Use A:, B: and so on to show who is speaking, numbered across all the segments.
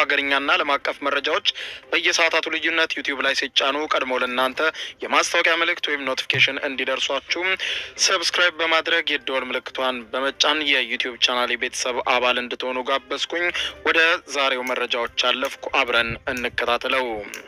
A: ሀገርኛና ዓለም አቀፍ መረጃዎች በየሰዓታቱ ልዩነት ዩቲዩብ ላይ ሲጫኑ ቀድሞ ለእናንተ የማስታወቂያ መልእክት ወይም ኖቲፊኬሽን እንዲደርሷችሁ ሰብስክራይብ በማድረግ የደወል ምልክቷን በመጫን የዩቲዩብ ቻናል ቤተሰብ አባል እንድትሆኑ ጋበዝኩኝ። ወደ ዛሬው መረጃዎች አለፍኩ። አብረን እንከታተለው።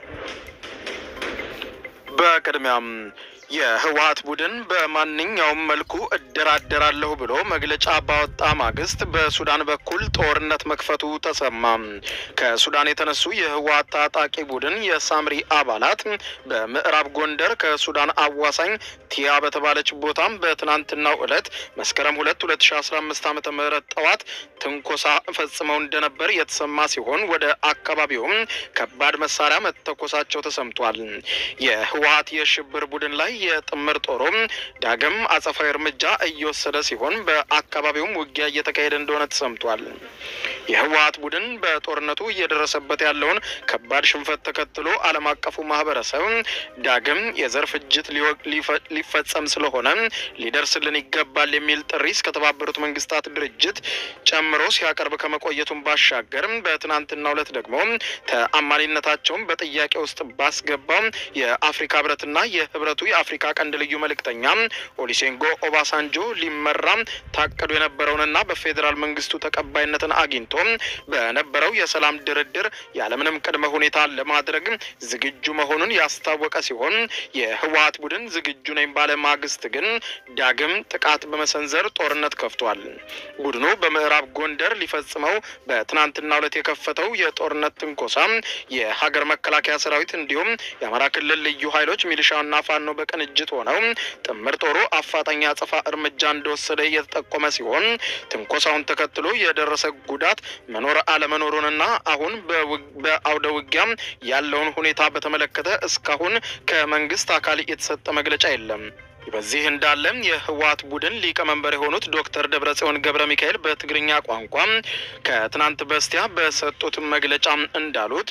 A: በቅድሚያም የህወሀት ቡድን በማንኛውም መልኩ እደራደራለሁ ብሎ መግለጫ ባወጣ ማግስት በሱዳን በኩል ጦርነት መክፈቱ ተሰማ። ከሱዳን የተነሱ የህወሀት ታጣቂ ቡድን የሳምሪ አባላት በምዕራብ ጎንደር ከሱዳን አዋሳኝ ቲያ በተባለች ቦታም በትናንትናው ዕለት መስከረም ሁለት ሁለት ሺ አስራ አምስት ዓመተ ምህረት ጠዋት ትንኮሳ ፈጽመው እንደነበር የተሰማ ሲሆን ወደ አካባቢውም ከባድ መሳሪያ መተኮሳቸው ተሰምቷል። የህወሀት የሽብር ቡድን ላይ የጥምር ጦሩም ዳግም አጸፋዊ እርምጃ እየወሰደ ሲሆን በአካባቢውም ውጊያ እየተካሄደ እንደሆነ ተሰምቷል። የህወሀት ቡድን በጦርነቱ እየደረሰበት ያለውን ከባድ ሽንፈት ተከትሎ ዓለም አቀፉ ማህበረሰብ ዳግም የዘር ፍጅት ሊፈጸም ስለሆነ ሊደርስልን ይገባል የሚል ጥሪ እስከተባበሩት መንግስታት ድርጅት ጨምሮ ሲያቀርብ ከመቆየቱን ባሻገር በትናንትናው ዕለት ደግሞ ተአማኒነታቸውን በጥያቄ ውስጥ ባስገባው የአፍሪካ ህብረትና የህብረቱ የአፍሪካ ቀንድ ልዩ መልእክተኛ ኦሊሴንጎ ኦባሳንጆ ሊመራ ታቅዶ የነበረውንና በፌዴራል መንግስቱ ተቀባይነትን አግኝቶ በነበረው የሰላም ድርድር ያለምንም ቅድመ ሁኔታ ለማድረግ ዝግጁ መሆኑን ያስታወቀ ሲሆን የህወሀት ቡድን ዝግጁ ነኝ ባለ ማግስት ግን ዳግም ጥቃት በመሰንዘር ጦርነት ከፍቷል። ቡድኑ በምዕራብ ጎንደር ሊፈጽመው በትናንትናው ዕለት የከፈተው የጦርነት ትንኮሳ የሀገር መከላከያ ሰራዊት እንዲሁም የአማራ ክልል ልዩ ኃይሎች ሚሊሻና ፋኖ በቅንጅት ሆነው ጥምር ጦሩ አፋጣኝ አጸፋ እርምጃ እንደወሰደ እየተጠቆመ ሲሆን ትንኮሳውን ተከትሎ የደረሰ ጉዳት መኖር አለመኖሩንና አሁን በአውደ ውጊያ ያለውን ሁኔታ በተመለከተ እስካሁን ከመንግስት አካል የተሰጠ መግለጫ የለም። በዚህ እንዳለም የህወሀት ቡድን ሊቀመንበር የሆኑት ዶክተር ደብረጽዮን ገብረ ሚካኤል በትግርኛ ቋንቋ ከትናንት በስቲያ በሰጡት መግለጫ እንዳሉት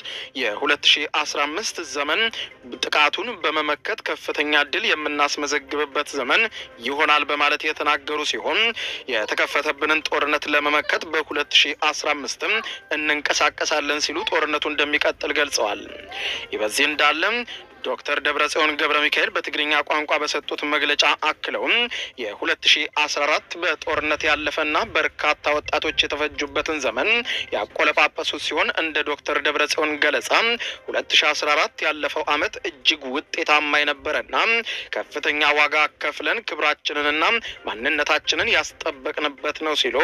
A: የ2015 ዘመን ጥቃቱን በመመከት ከፍተኛ ድል የምናስመዘግብበት ዘመን ይሆናል በማለት የተናገሩ ሲሆን የተከፈተብንን ጦርነት ለመመከት በ2015 እንንቀሳቀሳለን ሲሉ ጦርነቱ እንደሚቀጥል ገልጸዋል። ይህ በዚህ እንዳለም ዶክተር ደብረጽዮን ገብረ ሚካኤል በትግርኛ ቋንቋ በሰጡት መግለጫ አክለውም የ2014 በጦርነት ያለፈና በርካታ ወጣቶች የተፈጁበትን ዘመን ያቆለጳጰሱት ሲሆን እንደ ዶክተር ደብረጽዮን ገለጻ 2014 ያለፈው ዓመት እጅግ ውጤታማ የነበረና ከፍተኛ ዋጋ ከፍለን ክብራችንንና ማንነታችንን ያስጠበቅንበት ነው ሲሉ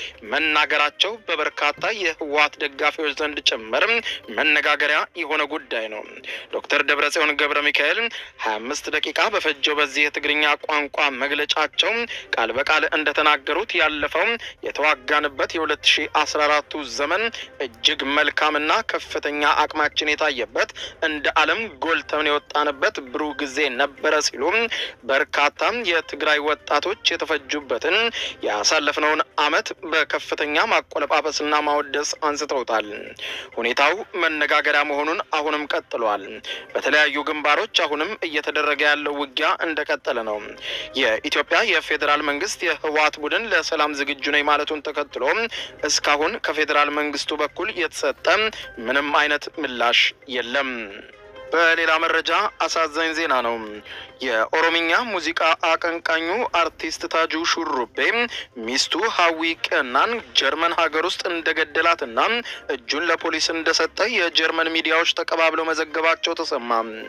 A: መናገራቸው በበርካታ የህወሀት ደጋፊዎች ዘንድ ጭምር መነጋገሪያ የሆነ ጉዳይ ነው። ዶክተር ደብረጽዮን ገብረ ሚካኤል 25 ደቂቃ በፈጀው በዚህ የትግርኛ ቋንቋ መግለጫቸው ቃል በቃል እንደተናገሩት ያለፈው የተዋጋንበት የ2014ቱ ዘመን እጅግ መልካምና ከፍተኛ አቅማችን የታየበት እንደ ዓለም ጎልተን የወጣንበት ብሩህ ጊዜ ነበረ ሲሉ በርካታ የትግራይ ወጣቶች የተፈጁበትን ያሳለፍነውን ዓመት በከፍተኛ ማቆለጳጰስና ማወደስ አንስተውታል። ሁኔታው መነጋገሪያ መሆኑን አሁንም ቀጥሏል። በተለያዩ ግንባሮች አሁንም እየተደረገ ያለው ውጊያ እንደቀጠለ ነው። የኢትዮጵያ የፌዴራል መንግስት የህወሀት ቡድን ለሰላም ዝግጁ ነኝ ማለቱን ተከትሎ እስካሁን ከፌዴራል መንግስቱ በኩል የተሰጠ ምንም አይነት ምላሽ የለም። በሌላ መረጃ አሳዛኝ ዜና ነው። የኦሮምኛ ሙዚቃ አቀንቃኙ አርቲስት ታጁ ሹሩቤ ሚስቱ ሀዊ ቀናን ጀርመን ሀገር ውስጥ እንደገደላትና እጁን ለፖሊስ እንደሰጠ የጀርመን ሚዲያዎች ተቀባብለው መዘገባቸው ተሰማ።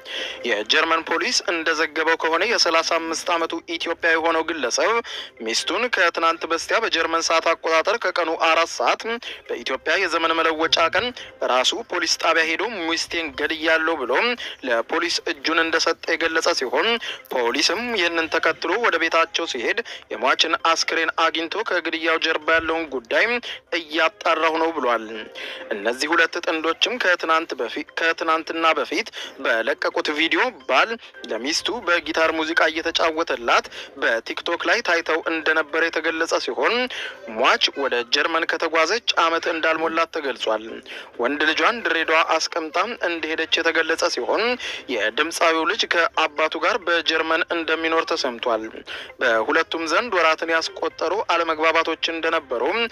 A: የጀርመን ፖሊስ እንደዘገበው ከሆነ የሰላሳ አምስት ዓመቱ ኢትዮጵያ የሆነው ግለሰብ ሚስቱን ከትናንት በስቲያ በጀርመን ሰዓት አቆጣጠር ከቀኑ አራት ሰዓት በኢትዮጵያ የዘመን መለወጫ ቀን ራሱ ፖሊስ ጣቢያ ሄዶ ሚስቴን ገድያለሁ ብሎ ለፖሊስ እጁን እንደሰጠ የገለጸ ሲሆን ፖሊስም ይህንን ተከትሎ ወደ ቤታቸው ሲሄድ የሟችን አስክሬን አግኝቶ ከግድያው ጀርባ ያለውን ጉዳይ እያጣራሁ ነው ብሏል። እነዚህ ሁለት ጥንዶችም ከትናንት በፊት ከትናንትና በፊት በለቀቁት ቪዲዮ ባል ለሚስቱ በጊታር ሙዚቃ እየተጫወተላት በቲክቶክ ላይ ታይተው እንደነበረ የተገለጸ ሲሆን ሟች ወደ ጀርመን ከተጓዘች ዓመት እንዳልሞላት ተገልጿል። ወንድ ልጇን ድሬዳዋ አስቀምጣ እንደሄደች የተገለጸ ሲሆን የድምፃዊው ልጅ ከአባቱ ጋር በጀርመን እንደሚኖር ተሰምቷል። በሁለቱም ዘንድ ወራትን ያስቆጠሩ አለመግባባቶች እንደነበሩ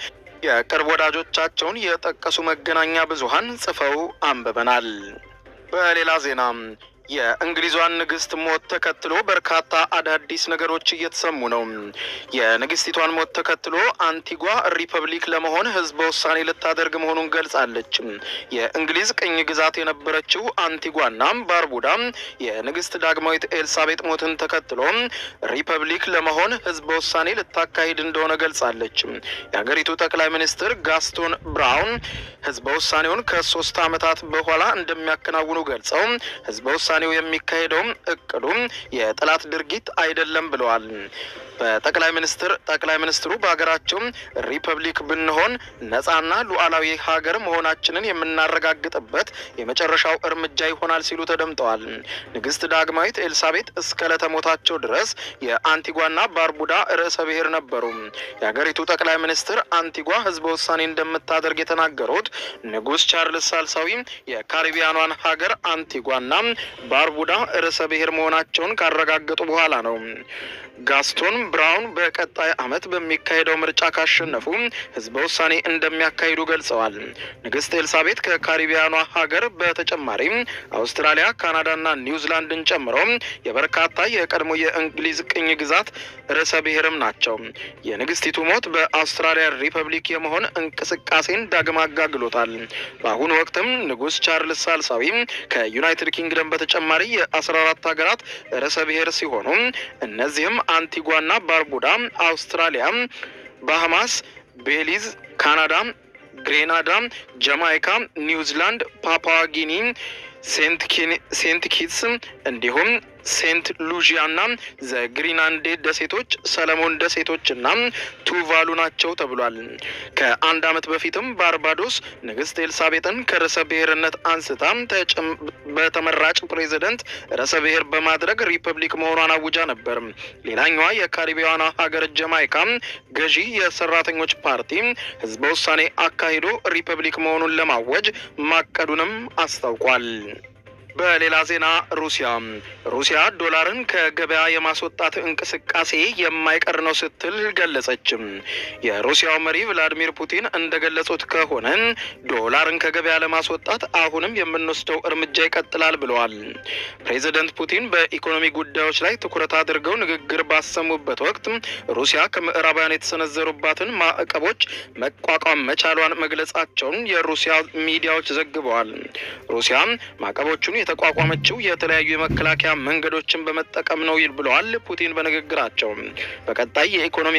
A: የቅርብ ወዳጆቻቸውን የጠቀሱ መገናኛ ብዙሃን ጽፈው አንብበናል። በሌላ ዜና የእንግሊዟን ንግስት ሞት ተከትሎ በርካታ አዳዲስ ነገሮች እየተሰሙ ነው። የንግስቲቷን ሞት ተከትሎ አንቲጓ ሪፐብሊክ ለመሆን ህዝበ ውሳኔ ልታደርግ መሆኑን ገልጻለች። የእንግሊዝ ቅኝ ግዛት የነበረችው አንቲጓና ባርቡዳ የንግስት ዳግማዊት ኤልሳቤጥ ሞትን ተከትሎ ሪፐብሊክ ለመሆን ህዝበ ውሳኔ ልታካሂድ እንደሆነ ገልጻለች። የሀገሪቱ ጠቅላይ ሚኒስትር ጋስቶን ብራውን ህዝበ ውሳኔውን ከሶስት ዓመታት በኋላ እንደሚያከናውኑ ገልጸው ህዝበ ውሳኔው የሚካሄደውም እቅዱም የጠላት ድርጊት አይደለም ብለዋል። በጠቅላይ ሚኒስትር ጠቅላይ ሚኒስትሩ በሀገራቸው ሪፐብሊክ ብንሆን ነጻና ሉዓላዊ ሀገር መሆናችንን የምናረጋግጥበት የመጨረሻው እርምጃ ይሆናል ሲሉ ተደምጠዋል። ንግስት ዳግማዊት ኤልሳቤጥ እስከ ለተሞታቸው ድረስ የአንቲጓና ባርቡዳ ርዕሰ ብሔር ነበሩ። የሀገሪቱ ጠቅላይ ሚኒስትር አንቲጓ ህዝበ ውሳኔ እንደምታደርግ የተናገሩት ንጉስ ቻርልስ ሳልሳዊ የካሪቢያኗን ሀገር አንቲጓና ባርቡዳ ርዕሰ ብሔር መሆናቸውን ካረጋገጡ በኋላ ነው። ጋስቶን ብራውን በቀጣይ ዓመት በሚካሄደው ምርጫ ካሸነፉ ህዝበ ውሳኔ እንደሚያካሂዱ ገልጸዋል። ንግስት ኤልሳቤጥ ከካሪቢያኗ ሀገር በተጨማሪም አውስትራሊያ፣ ካናዳና ኒውዚላንድን ጨምሮ የበርካታ የቀድሞ የእንግሊዝ ቅኝ ግዛት ርዕሰ ብሔርም ናቸው። የንግስቲቱ ሞት በአውስትራሊያ ሪፐብሊክ የመሆን እንቅስቃሴን ዳግም አጋግሎታል። በአሁኑ ወቅትም ንጉስ ቻርልስ ሳልሳዊ ከዩናይትድ ኪንግደም በተጨማሪ የአስራ አራት ሀገራት ርዕሰ ብሔር ሲሆኑ እነዚህም አንቲጓና ባርቡዳ፣ አውስትራሊያ፣ ባሃማስ፣ ቤሊዝ፣ ካናዳ፣ ግሬናዳ፣ ጃማይካ፣ ኒውዚላንድ፣ ፓፑዋ ጊኒ፣ ሴንት ኪትስ እንዲሁም ሴንት ሉዥያና ዘግሪናንዴ ደሴቶች፣ ሰለሞን ደሴቶችና ቱቫሉ ናቸው ተብሏል። ከአንድ ዓመት በፊትም ባርባዶስ ንግስት ኤልሳቤጥን ከርዕሰ ብሔርነት አንስታ በተመራጭ ፕሬዚደንት ርዕሰ ብሔር በማድረግ ሪፐብሊክ መሆኗን አውጃ ነበር። ሌላኛዋ የካሪቢያኗ ሀገር ጀማይካ ገዢ የሰራተኞች ፓርቲ ህዝበ ውሳኔ አካሂዶ ሪፐብሊክ መሆኑን ለማወጅ ማቀዱንም አስታውቋል። በሌላ ዜና ሩሲያ ሩሲያ ዶላርን ከገበያ የማስወጣት እንቅስቃሴ የማይቀር ነው ስትል ገለጸችም። የሩሲያው መሪ ቭላዲሚር ፑቲን እንደገለጹት ከሆነ ዶላርን ከገበያ ለማስወጣት አሁንም የምንወስደው እርምጃ ይቀጥላል ብለዋል። ፕሬዚደንት ፑቲን በኢኮኖሚ ጉዳዮች ላይ ትኩረት አድርገው ንግግር ባሰሙበት ወቅት ሩሲያ ከምዕራባውያን የተሰነዘሩባትን ማዕቀቦች መቋቋም መቻሏን መግለጻቸውን የሩሲያ ሚዲያዎች ዘግበዋል። ሩሲያ ማዕቀቦቹን የተቋቋመችው የተለያዩ የመከላከያ መንገዶችን በመጠቀም ነው ይል ብለዋል ፑቲን በንግግራቸው። በቀጣይ የኢኮኖሚ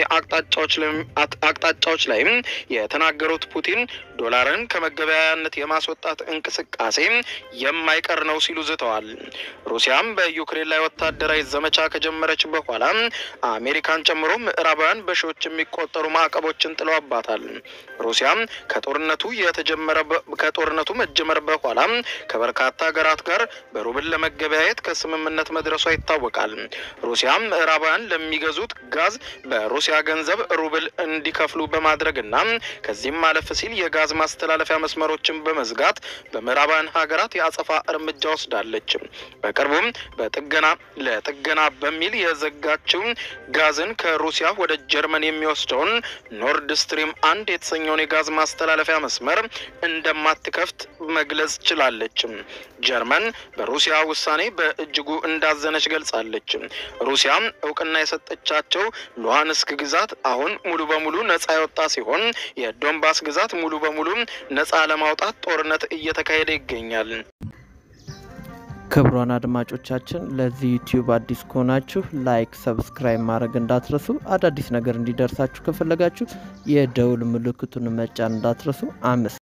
A: አቅጣጫዎች ላይም የተናገሩት ፑቲን ዶላርን ከመገበያያነት የማስወጣት እንቅስቃሴ የማይቀር ነው ሲሉ ዝተዋል። ሩሲያም በዩክሬን ላይ ወታደራዊ ዘመቻ ከጀመረች በኋላ አሜሪካን ጨምሮ ምዕራባውያን በሺዎች የሚቆጠሩ ማዕቀቦችን ጥለውባታል። ሩሲያም ከጦርነቱ የተጀመረ ከጦርነቱ መጀመር በኋላ ከበርካታ ሀገራት ጋር በሩብል ለመገበያየት ከስምምነት መድረሷ ይታወቃል። ሩሲያም ምዕራባውያን ለሚገዙት ጋዝ በሩሲያ ገንዘብ ሩብል እንዲከፍሉ በማድረግና ከዚህም ማለፍ ሲል የጋዝ ማስተላለፊያ መስመሮችን በመዝጋት በምዕራባውያን ሀገራት የአጸፋ እርምጃ ወስዳለች። በቅርቡም በጥገና ለጥገና በሚል የዘጋችው ጋዝን ከሩሲያ ወደ ጀርመን የሚወስደውን ኖርድ ስትሪም አንድ የተሰኘውን የጋዝ ማስተላለፊያ መስመር እንደማትከፍት መግለጽ ችላለች። ጀርመን በሩሲያ ውሳኔ በእጅጉ እንዳዘነች ገልጻለች። ሩሲያ እውቅና የሰጠቻቸው ሉሃንስክ ግዛት አሁን ሙሉ በሙሉ ነጻ የወጣ ሲሆን የዶንባስ ግዛት ሙሉ በሙሉ ነጻ ለማውጣት ጦርነት እየተካሄደ ይገኛል።
B: ክቡራን አድማጮቻችን ለዚህ ዩቲዩብ አዲስ ከሆናችሁ ላይክ፣ ሰብስክራይብ ማድረግ እንዳትረሱ። አዳዲስ ነገር እንዲደርሳችሁ ከፈለጋችሁ የደውል ምልክቱን መጫን እንዳትረሱ። አመስ